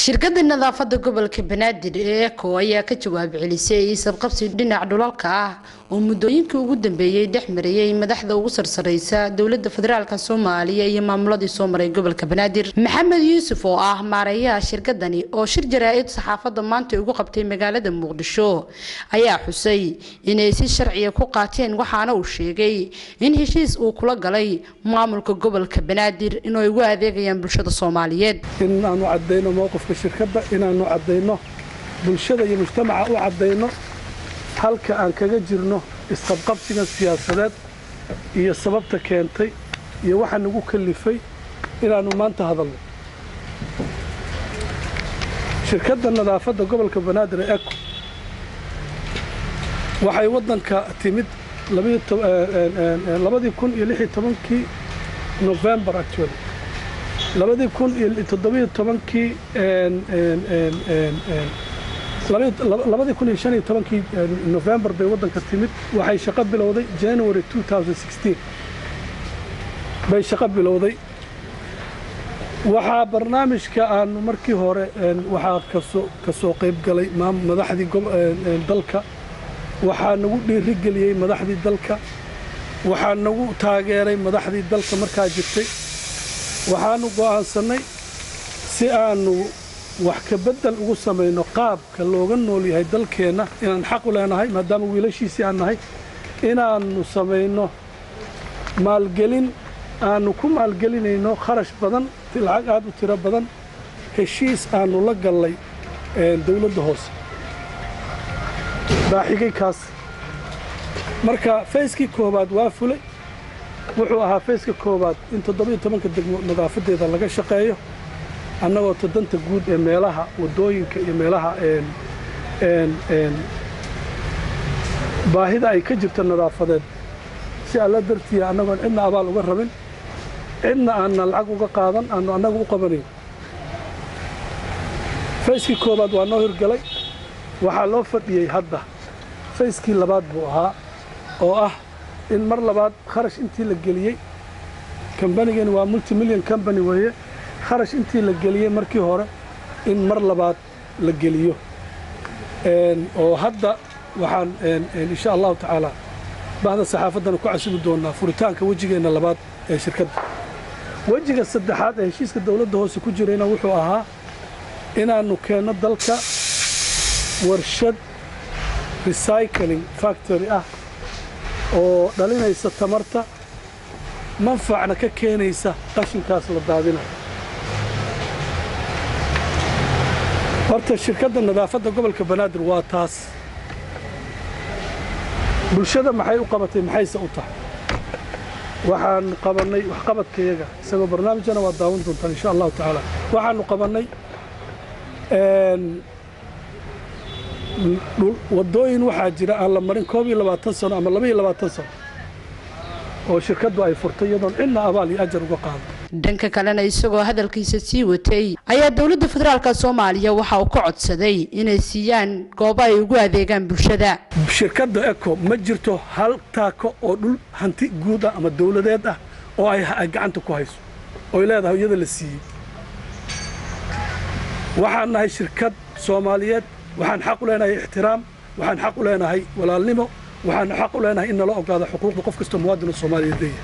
shirkada nadaafada gobolka banaadir ee eco ayaa ka jawaab celisay sabqabsi dhinac dhulalka ah oo muddooyinkii ugu dambeeyey dhex marayay madaxda ugu sarsareysa dowlada federaalk soomaaliya iyo maamuladii soo maray gobolka banaadir maxamed yuusuf oo ah maareeyaha shirkadani oo shir jaraa-id saxaafada maanta ugu qabtay magaalada muqdisho ayaa xusay inay si sharciya ku qaateen waxaana uu sheegay in heshiis uu kula galay maamulka gobolka banaadir inay ugu adeegayaan bulshada soomaaliyeed inaanu cadayno mowqifka shirkadda inaanu caddayno bulshada iyo mujtamaca u caddayno halka aan kaga jirno isqabqabsigan siyaasadeed iyo sababta keentay iyo waxa nagu kalifay inaannu maanta hadalno shirkadda nadaafadda gobolka banaadir ee eco waxay waddanka timid labadii kun iyo lix iyo tobankii novembar actually labadii kun iyo toddobiyo tobankii labadii kun iyo shan iyo tobankii novembar bay waddanka timid waxay shaqo bilowday january bay shaqo bilowday waxaa barnaamijka aanu markii hore waxaa kasoo ka soo qayb galay madaxdii dalka waxaa nagu dhiirigeliyey madaxdii dalka waxaa nagu taageeray madaxdii dalka markaa jirtay waxaanu go'aansannay si aanu wax ka beddel ugu samayno qaabka looga nool yahay dalkeenna inaan xaq u leenahay maadaama wiilashiisii aan nahay inaannu samayno maalgelin aannu ku maalgelinayno kharash badan lacag aad u tiro badan heshiis aannu la gallay dawladda hoose baaxigay kaas marka fayskii koowaad waa fulay wuxuu ahaa fayska koowaad in toddobiyo tobanka degmo nadaafadeeda laga shaqeeyo annagoo todanta guud ee meelaha waddooyinka iyo meelaha baahida ay ka jirto nadaafadeed si alla dartiya annagoon cidna abaal uga rabin cidna aanna lacag uga qaadan aannu annagu u qabanayn fayskii koowaad waa noo hirgalay waxaa loo fadhiyey hadda fayskii labaad buu ahaa oo ah in mar labaad kharash intii la geliyey kambanigani waa multimillion combany weeye kharash intii la geliyey markii hore in mar labaad la geliyo oo hadda waxaan insha allahu tacaala bahda saxaafaddana ku casubi doonnaa furitaanka wejigeenna labaad ee shirkadda wejiga saddexaad ee heshiiska dawladda hoose ku jirayna wuxuu ahaa inaannu keenno dalka warshad recycling factory ah oo dhalinaysa tamarta manfacna ka keenaysa qashinkaas la daadina horta shirkadda nadaafadda gobolka banaadir waa taas bulshada maxay u qabatay maxayse u tahay waxaan qabannay waxqabadkayaga isagoo barnaamijana waa daawan doontaan insha allahu tacaala waxaannu qabannay waddooyin waxaa jira aan la marin koob iyo labaatan sano ama laba iyo labaatan sano oo shirkaddu ay furtay iyadoon cidna abaal iyo ajar uga qaado dhanka kalena isagoo hadalkiisa sii watay ayaa dowladda federaalk soomaaliya waxa uu ka codsaday inay siiyaan goobo ay ugu adeegaan bulshada shirkadda eco ma jirto hal taako oo dhul hanti guud ah ama dawladeed ah oo ay gacanta ku hayso oy leedahay iyada la siiyey waxaan nahay shirkad soomaaliyeed waxaan xaq u leenahay ixtiraam waxaan xaq u leenahay walaalnimo waxaan xaq u leenahay in nala ogaado xuquuqda qof kastoo muwaadino soomaaliyeed leeyahay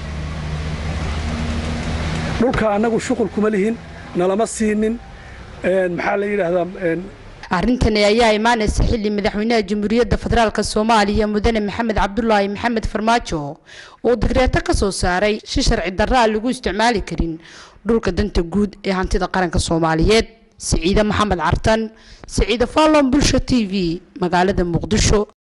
dhulka annagu shuqul kuma lihin nalama siinin maxaa la yidhaahdaa arrintani ayaa imaanaysa xilli madaxweynaha jamhuuriyadda federaalk soomaaliya mudane maxamed cabdulaahi maxamed farmaajo uu digreeto ka soo saaray si sharci darraa lagu isticmaali karin dhulka danta guud ee hantida qaranka soomaaliyeed siciide maxamed cartan siciide fallon bulsha t v magaalada muqdisho